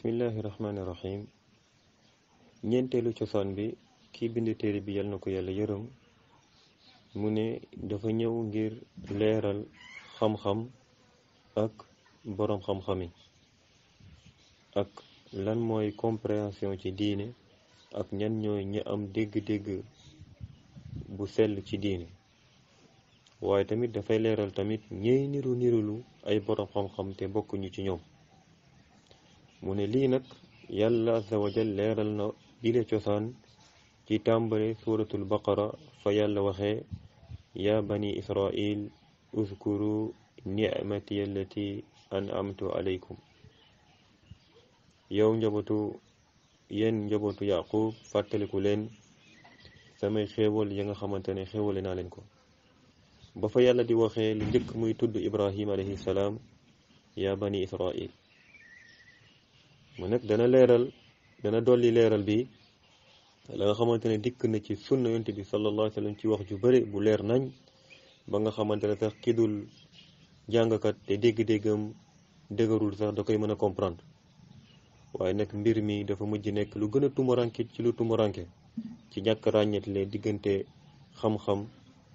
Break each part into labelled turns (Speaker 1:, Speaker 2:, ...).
Speaker 1: bismillahi rahmaani rahim ñeenteelu cosaan bi kii bind téere bi yal na ko yàlla yërëm mu ne dafa ñëw ngir leeral xam-xam ak boroom xam-xami ak lan mooy compréhension ci diine ak ñan ñooy ñi am dégg-dégg bu sell ci diine waaye tamit dafay leeral tamit ñey niru nirulu ay boroom xam-xam te bokkuñu ci ñoom mu ne lii nag yàlla azza wa jal leeral na bile cosaan ci tàmbale suuratul baqara fa yàlla waxee yaa bani israil uzkuru nicmati allati an'amtu alaykum yow njabootu yéen njabootu yaqub fàttaliku leen samay xéewal ya nga xamante ne xéewale naa leen ko ba fa yàlla di waxee lu njëkk muy tudd ibrahim alayhi salaam yaa bani israil mu nag dana leeral dana dolli leeral bi la nga xamante ne dikk na ci sunna yonte bi sallallahu alayhi wa sallam ci wax ju bëri bu leer nañ ba nga xamante ne sax ki dul jàngkat te dégg-déggam dëgërul sax da koy mën a comprendre waaye nag mbir mi dafa mujj nekk lu gën a tumuranke ci lu tumuranke ci ñàkk ràññetle diggante xam-xam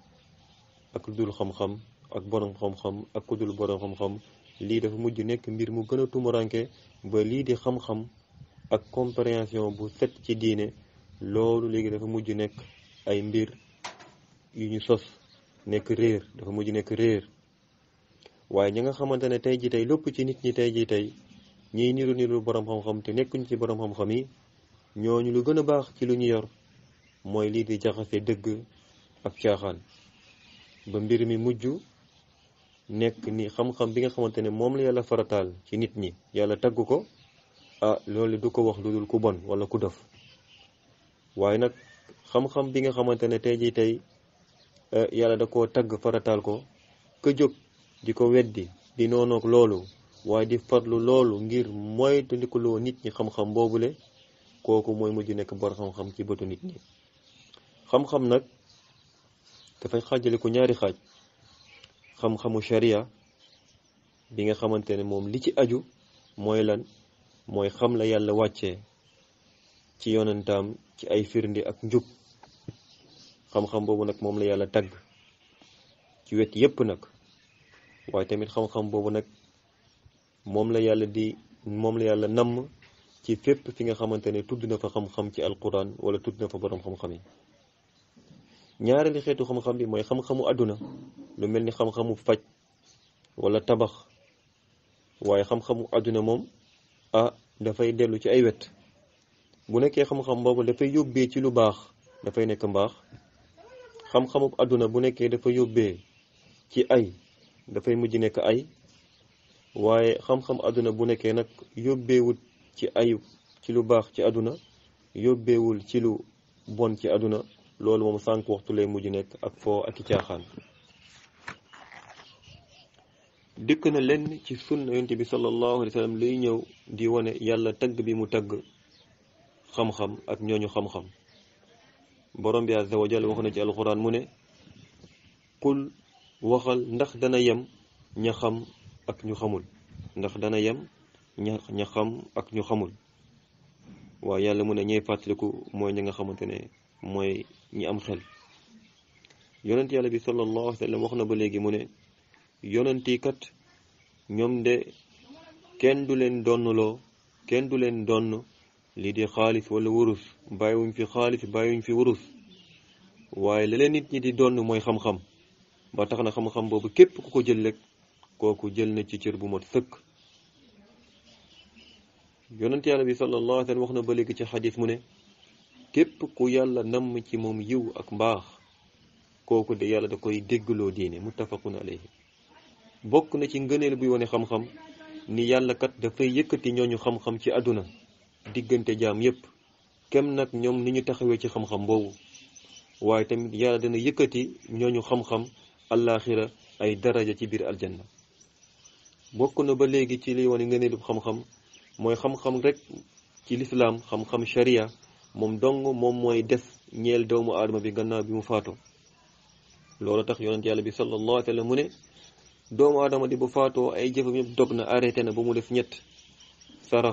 Speaker 1: ak ku dul xam-xam ak borom xam-xam ak ku dul borom xam-xam lii dafa mujj nekk mbir mu gën a tumuranke ba lii di xam-xam ak compréhension bu set ci diine loolu léegi dafa mujj nekk ay mbir yu ñu sos nekk réer dafa mujj nekk réer waaye ñi nga xamante ne tey ji tey lépp ci nit ñi tey ji tey ñiy niru niru borom xam-xam te nekkuñ ci borom xam-xam yi ñooñu lu gën a baax ci lu ñu yor mooy lii di jaxase dëgg ak caaxaan ba mbir mi mujj nekk ni xam-xam bi nga xamante ne moom la yàlla farataal ci nit ñi yàlla tagg ko ah loolu du ko wax lu dul ku bon wala ku dof waaye nag xam-xam bi nga xamante ne tey jii tey yàlla da koo tagg farataal ko ka jóg di ko weddi di noonoog loolu waaye di farlu loolu ngir moytandikuloo nit ñi xam-xam boobule kooku mooy mujj nekk bor xam-xam ci bëtu nit ñi xam-xam nag dafay xaajale ko ñaari xaaj xam-xamu sharia bi nga xamante ne moom li ci aju mooy lan mooy xam la yàlla wàccee ci yonentaam ci ay firnde ak njub xam-xam boobu nag moom la yàlla tagg ci wet yépp nag waaye tamit xam-xam boobu nag moom la yàlla di moom la yàlla namm ci fépp fi nga xamante ne tudd na fa xam-xam ci alquran wala tudd na fa boroom xam-xam yi ñaareelu xeetu xam-xam bi mooy xam-xamu àdduna lu mel ni xam-xamu faj wala tabax waaye xam-xamu àdduna moom ah dafay dellu ci ay wet bu nekkee xam-xam boobu dafay yóbbee ci lu baax dafay nekk mbaax xam-xamu àdduna bu nekkee dafa yóbbee ci ay dafay mujj nekk ay waaye xam-xam àdduna bu nekkee nag yóbbeewul ci ayu ci lu baax ci àdduna yóbbeewul ci lu bon ci àdduna loolu moom sànq waxtu lay mujj nekk ak foo ak i caaxaan dikk na lenn ci sunna yonte bi sallallahu alayhi wa sallam luy ñëw di wane yàlla tagg bi mu tagg xam-xam ak ñooñu xam-xam borom bi azza wa jalla wax na ci alquran mu ne qul waxal ndax dana yem ña xam ak ñu xamul ndax dana yem ña ña xam ak ñu xamul waaye yàlla mu ne ñey fàttaliku mooy ñi nga xamante ne mooy ñi am xel yonent yàlla bi sallallahu alayhi wa sallam wax na ba léegi mu ne yonenti kat ñoom de kenn du leen donnloo kenn du leen donn lii di xaalis wala wurus bàyyiwuñ fi xaalis bàyyiwuñ fi wurus waaye la leen nit ñi di donn mooy xam-xam ba tax na xam-xam boobu képp ku ko jël rek kooku jël na ci cër bu mat sëkk yonent yàlla bi sallallahu alayhi wa sallam wax na ba léegi ci xadis mu ne képp ku yàlla namm ci moom yiw ak mbaax kooku de yàlla da koy déggloo diine muttafaqun alayhi bokk na ci ngëneel buy wane xam-xam ni yàlla kat dafay yëkkati ñooñu xam-xam ci àdduna diggante jaam yépp kem nag ñoom ni ñu taxawee ci xam-xam boobu waaye tamit yàlla dana yëkkati ñooñu xam-xam allaaxira ay daraja ci biir aljanna bokk na ba léegi ci liy wane ngëneelu xam-xam mooy xam-xam rek ci lislaam xam-xam sharia moom dong moom mooy des ñeel doomu aadama bi gannaaw bi mu faatoo loolu tax yonent yàlla bi sallallahu alayhi wa sallam mu ne doomu aadama di bu faatoo ay jëfam yëpp dog na arrêté na ba mu def ñett sarax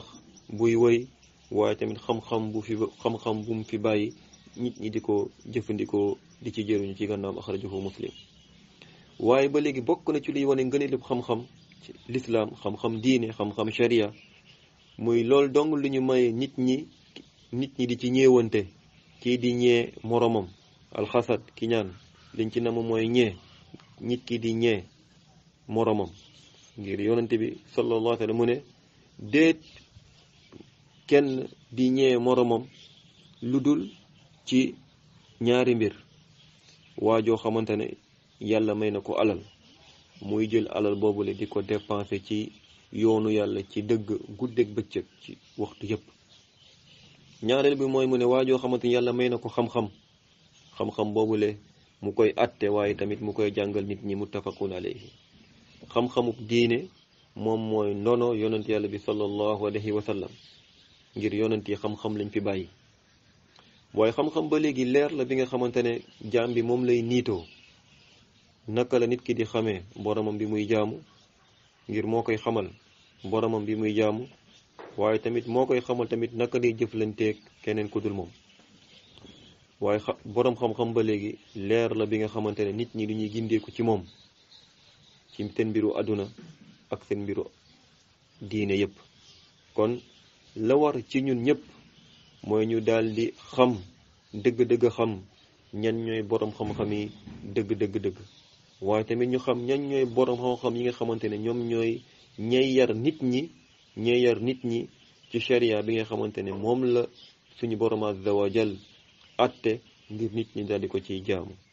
Speaker 1: buy woy waaye tamit xam-xam bu fi xam-xam bu mu fi bàyyi nit ñi di ko jëfandikoo di ci jëruñu ci gànnaam axrajahu muslim waaye ba léegi bokk na ci liy wane ngëneelu xam-xam ci lislaam xam-xam diine xam-xam sharia muy loolu dong lu ñu maye nit ñi nit ñi di ci ñeewante kii di ñee moromam alxasad ki ñaan liñ ci nam mooy ñee nit ki di ñee moromam ngir yonante bi sallallahu alayhi wa sallam mu ne déet kenn di ñee moromam lu dul ci ñaari mbir waajoo xamante ne yàlla may na ko alal muy jël alal boobule di ko dépenser ci yoonu yàlla ci dëgg guddeeg bëccëg ci waxtu yépp ñaareel bi mooy mu ne waajoo xamante ni yàlla may na ko xam-xam xam-xam boobule mu koy atte waaye tamit mu koy jàngal nit ñi muttafaqun alayhi xam-xamuk diine moom mooy ndono yonent yàlla bi sallallahu alayhi wa sallam ngir yonent yi xam-xam lañ fi bàyyi waaye xam-xam ba léegi leer la bi nga xamante ne jaam bi moom lay niitoo naka la nit ki di xamee boromam bi muy jaamu ngir moo koy xamal boromam bi muy jaamu waaye tamit moo koy xamal tamit naka lay jëflanteeg keneen ku dul moom waaye xa borom xam-xam ba léegi leer la bi nga xamante ne nit ñi du ñuy gindeeku ci moom ci seen mbiru àdduna ak seen mbiru diine yépp kon la war ci ñun ñëpp mooy ñu daal di xam dëgg-dëgg xam ñan ñooy borom xam-xam yi dëgg-dëgg-dëgg waaye tamit ñu xam ñan ñooy borom xam-xam yi nga xamante ne ñoom ñooy ñay yar nit ñi ñay yar nit ñi ci sharia bi nga xamante ne moom la suñu borom azza wa jal atte ngir nit ñi daal di ko ciy jaamu